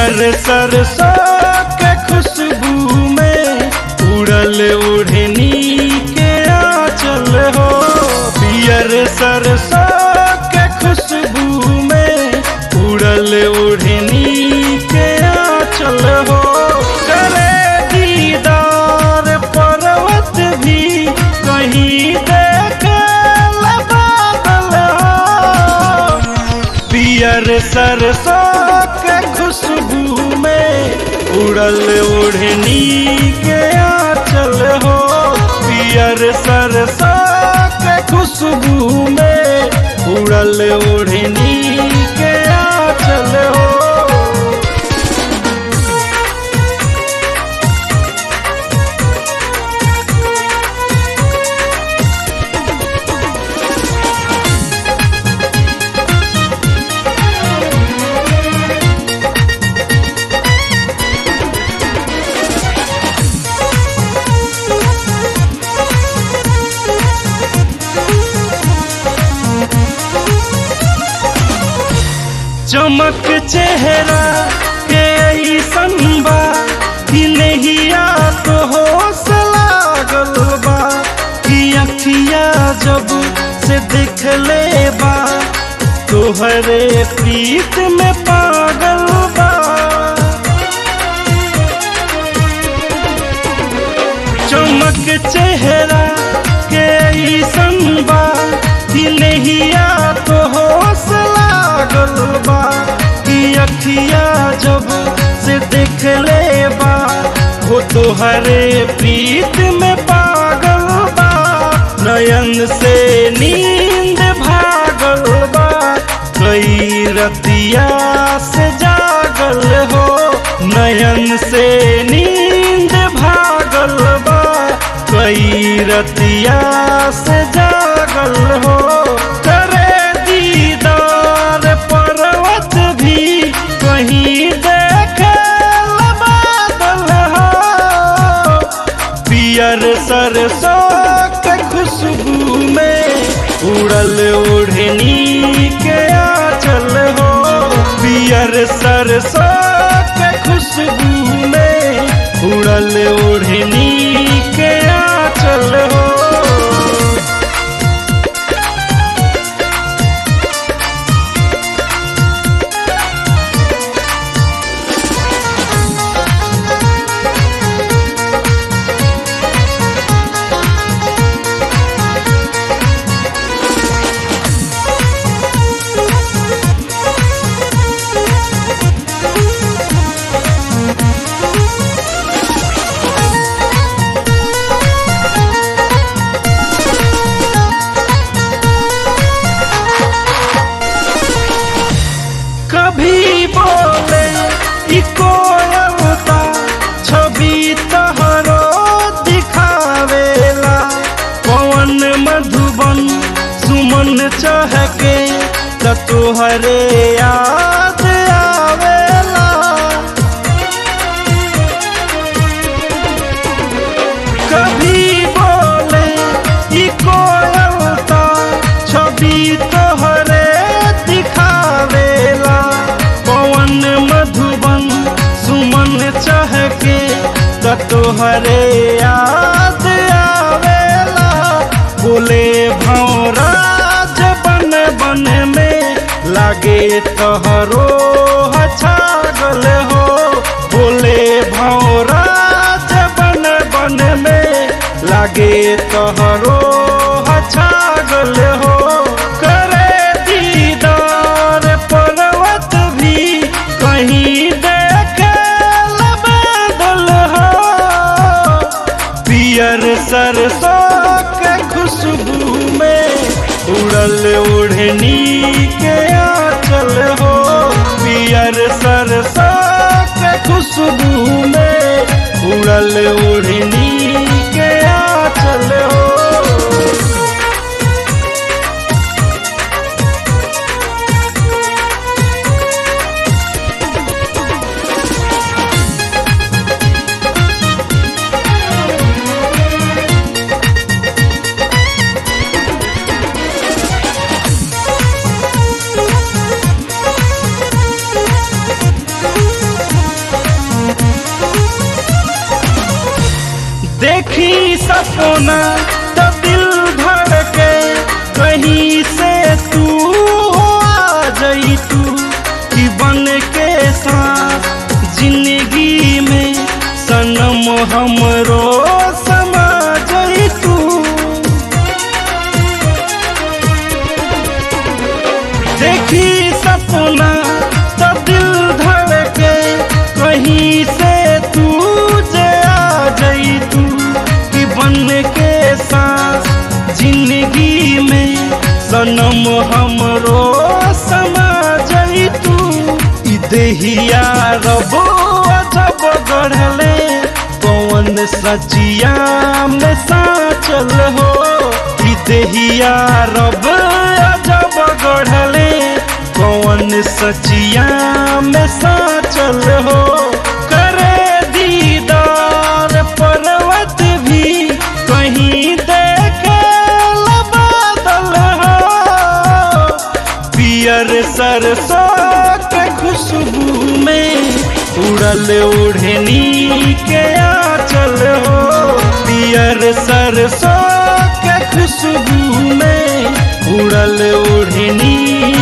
पियर सरसों के खुशबू में उड़ल उड़नी के आंचल हो पियर सरसों के खुशबू में उड़ल उड़नी के आंचल हो करे दीदार पर्वत भी कहीं देख बादल हो पियर सरसों के खुशबू में उड़ल उड़नी के आंचल हो पियर सरसों के खुशबू में उड़ल उड़नी के आंचल हो चमक चेहरा के ऐसन बा कि नहिया तो होश लागल बा कि अखिया जब से देख ले बा तोहरे प्रीत में पागल बा चमक चेहरा के ऐसन बा कि नहिया तो होश लागल बा कि अखिया जब से देख ले बा हो तोहरे प्रीत में पागल बा नयन से नींद भागल बा कई रतिया से जागल हो नयन से नींद भागल बा कई रतिया से जागल हो करे दीदार पर्वत भी कहीं देखे बादल हो पियर सरसों के खुशबू में उड़ल उड़नी के आंचल हो पियर सरसों के खुशबू में उड़ल उड़नी के आंचल हो कभी बोले ई कोयलता छवि तहरो दिखावेला पवन मधुबन सुमन चहके त तोहरे याद आवेला कभी बोले ई कोयलता छवि तोहरे दिखावेला पवन मधुबन सुमन चहके त तोहरे याद आवेला बोले भौराज बन बन में लागे तोहरो छागल हो बोले भौराज बन बन में लागे तोहरो छागल हो करे दीदार पर्वत भी कहीं देखे बादल हो पियर सरसों के खुशबू में उड़ल उड़नी के आंचल हो पियर सरसों के खुशबू में उड़ल उड़नी के आंचल हो देखी सपना तो दिल धड़के कहीं से तू आ जाई तू कि बन के साथ जिंदगी में सनम हमरो समा जाई तू देखी सपना तो दिल धड़के कहीं से तू जे आ जाई तू कि बन के साथ जिंदगी में सनम हमरो समा जाई तू ई देहिया रबो अजब गढ़ले कौन सचिया में साचल हो ई देहिया रब अजब गढ़ले कौन सचिया में साचल हो करे दीदार पर्वत भी कहीं देखे बादल हो पियर सरसों के खुशबू में उड़ल उड़नी के आंचल हो पियर सरसों के खुशबू में उड़ल उड़नी